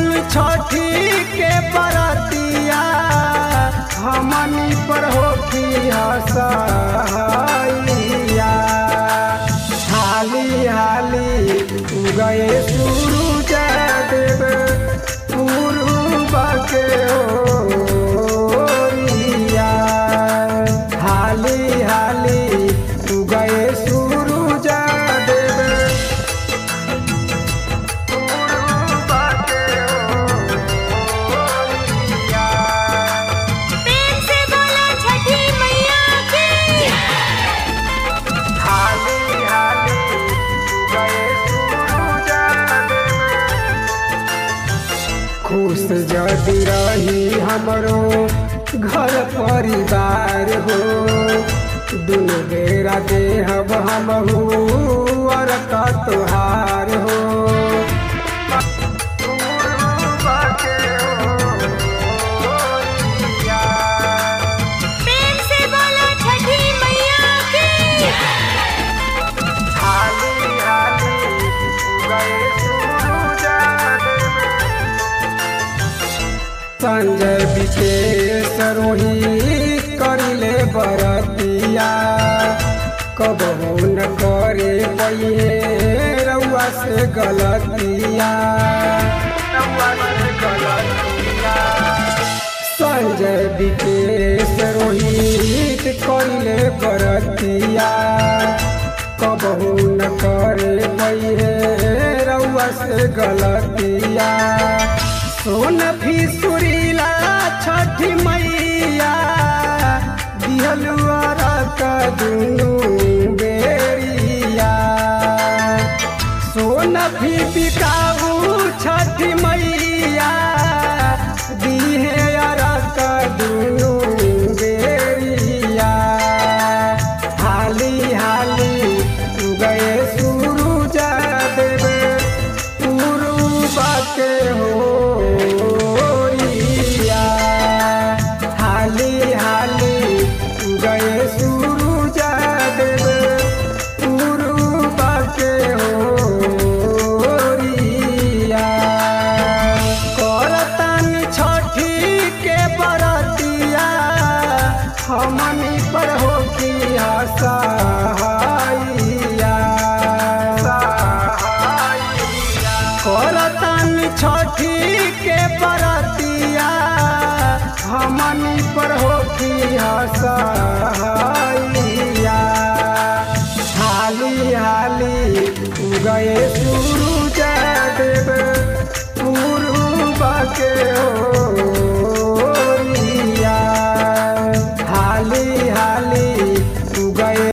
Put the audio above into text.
तानी छठी के बरतिया हमनी पर होखी हसैया हाली हाली उगए सूरज देव पूर्व के ओरिया हाली हाली उगए सूरज देव पूर्व के ओरिया प्रेम से बोलो छठी मैया की हाली हाली गए सूरज देव। खुश जदि रही हमरो घर परिवार हो दुनु बेरा देहब हमहू और का तोहार हो प्रेम से बोलो छठी मैया की हाली हाली गए सूरज देव। संजय विशेष रोही करिले बरतिया कबहू न करे पइहे रउआ से गलतिया रउआ से गलतिया संजय विकेश रोहित करिले बरतिया कबहू न करे पइहे रउआ से गलतिया सोन फिसुरीला छठी मैया दिहलुआ का दुनू बेरिया सोन भी बिकाऊ छठी मैया दिहे अरक दुनू बेरिया हाली हाली गए सूरज देव पूर्व के होरिया हाली हाली गए सूरज देव पूर्व के होरिया करतानी छठी के बरतिया हमनी पर हो की सहाइया करतानी छठी के बरतिया हमनी पर हो की सहाइया हाली हाली गए सूरज देव पूर्व के